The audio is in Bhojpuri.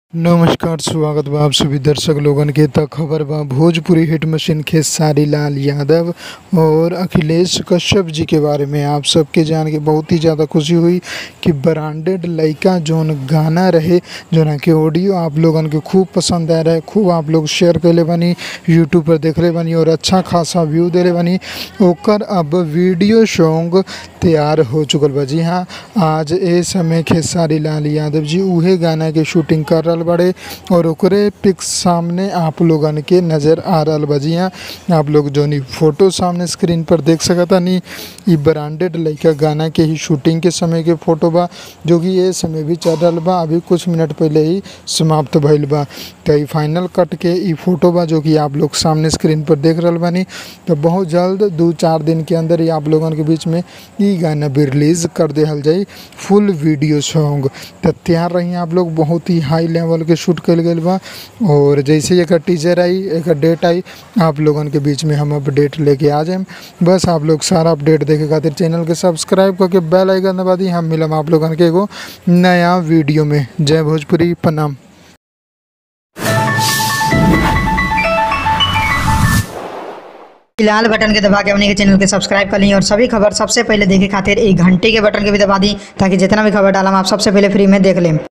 नमस्कार स्वागत बा आप सभी दर्शक लोगन के त खबर बा भोजपुरी हिट मशीन खेसारी लाल यादव और अखिलेश कश्यप जी के बारे में आप सबके जान के बहुत ही ज़्यादा खुशी हुई कि ब्रांडेड लइका जोन गाना रहे जोना के ऑडियो आप लोगन के खूब पसंद आ रहे खूब आप लोग शेयर कैले बानी यूट्यूब पर देखले बानी और अच्छा खासा व्यू देले बानी ओकर अब वीडियो सॉन्ग तैयार हो चुकल बा जी हाँ आज ए समय खेसारी लाल यादव जी उहे गाना के शूटिंग कर रहल बड़े और ओकरे पिक्स सामने आप लोगन के नज़र आ रहल बा जी हाँ आप लोग जोनी फोटो सामने स्क्रीन पर देख सकतानी इ ब्रांडेड लइका गाना के ही शूटिंग के समय के फोटो बा जो कि ये समय भी चल रहल बा अभी कुछ मिनट पहले ही समाप्त भइल बा तो इ फाइनल कट के इ फोटो बा जो कि आप लोग सामने स्क्रीन पर देख रहल बानी तो बहुत जल्द दो चार दिन के अंदर ही आप लोगन के बीच में इ गाना भी रिलीज कर देहल जाई फुल वीडियो सॉन्ग तो तैयार रही आप लोग बहुत ही हाई लेवल के शूट कल गई बा और जैसे ही एक टीजर आई एक डेट आई आप लोगन के बीच में हम अपडेट लेके आ जाएम बस आप लोग सारा अपडेट देखे खातिर चैनल के सब्सक्राइब करके बेल आइकन दबा दी हम मिलम आप लोगन के एगो नया वीडियो में जय भोजपुरी प्रणाम लाल बटन के दबा के अपने के चैनल के सब्सक्राइब कर ली और सभी खबर सबसे पहले देखे खातिर एक घंटे के बटन के भी दबा दी ताकि जितना भी खबर डालम आप सबसे पहले फ्री में देख लें